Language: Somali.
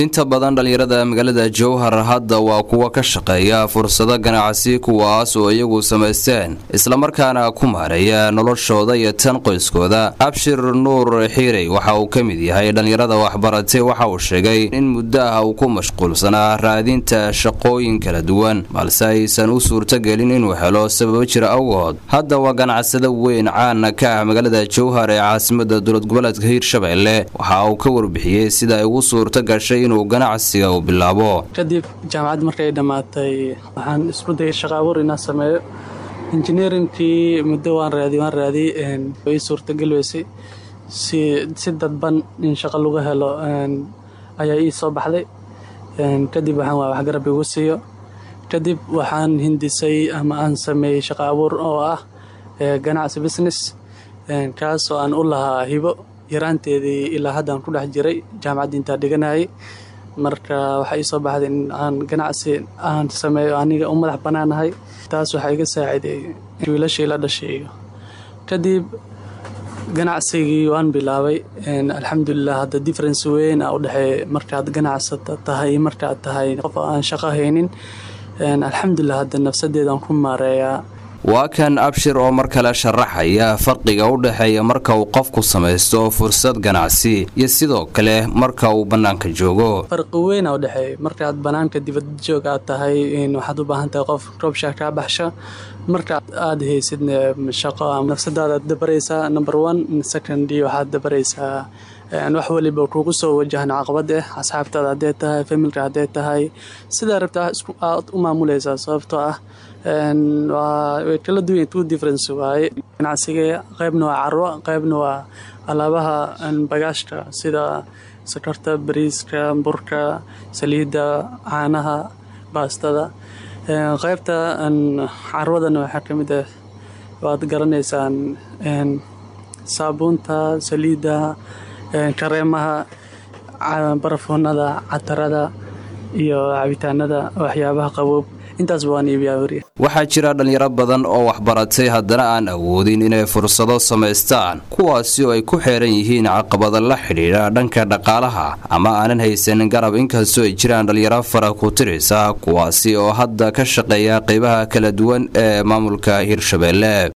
inta badan dhallinyarada magaalada jowhar hadda waa kuwa ka shaqeeya fursado ganacsi kuwaas oo iyagu samaysteen islamarkaana ku maareeya noloshooda iyo tan qoyskooda abshir nuur xiirey waxa uu ka mid yahay dhallinyarada waxbaratay waxa uu sheegay in muddo ah uu ku mashquulsanaa raadinta shaqooyin kala duwan balse aysan u suurtogelin inuu helo sababo jira awgood hadda waa ganacsado weyn caana ka ah magaalada jowhar ee caasimada dowlad goboleedka hiirshabeelle waxa uu ka warbixiyey sida ay ugu suurto gashay inuu ganacsiga uu bilaabo kadib jaamacad markay dhammaatay waxaan isku dayay shaqa abuur inaan sameeyo injineerinkii muddo waan raadi waan raadi way suurtagal weysay si si dadban in shaqo lagu helo ayaa ii soo baxday kadib waxaan waa waxgarab igu siiyo kadib waxaan hindisay ama aan sameeyey shaqa abuur oo ah ganacsi business kaas oo aan u lahaa hibo yaraanteedii ilaa haddaan ku dhex jiray jaamacadda intaa dhiganayay marka waxaa ii soo baxday in aan ganacsi aan sameeyo aniga u madax bannaanahay taas waxaa iga saaciday wiilashii la dhashay kadib ganacsigii waan bilaabay alxamdulilah hadda difference weyn a u dhexeeya markaad ganacsata tahay markaad tahay qof aan shaqo haynin alxamdulilah hadda nafsadeedaan ku maareeyaa waa kan abshir oo mar kale sharaxaya farqiga u dhexeeya marka uu qofku samaysto fursad ganacsi iyo sidoo kale marka uu bannaanka joogo farqi weyna u dhexeeya markaad bannaanka dibad joog aad tahay waxaad u baahan tahay qof roobshaa kaa baxsha marka aad haysid shaqo nafsadaada dabaraysaa number one second waxaad dabaraysaa wax waliba kugu soo wajahan caqabad ah asxaabtaada haddee tahay familka haddee tahay sidaa rabta aad u maamulaysaa sababtoo ah way kala duwan two difference waaye ganacsiga qaybna waa carwo qaybna waa alaabaha bagaashka sida sakarta bariiska burka saliidda caanaha baastada qaybta carwadana waxaa ka mid ah waad garanaysaan saabuunta saliidda kareemaha barafoonada catarada iyo cabitaanada waxyaabaha qaboob waxaa jira dhallinyaro badan oo waxbaratay haddana aan awoodin inay fursado samaystaan kuwaasi oo ay ku xeeran yihiin caqabada la xidhiidha dhanka dhaqaalaha ama aanan haysanin garab inkastoo ay jiraan dhallinyaro fara ku tiraysa kuwaasi oo hadda ka shaqeeya qaybaha kala duwan ee maamulka hirshabeelle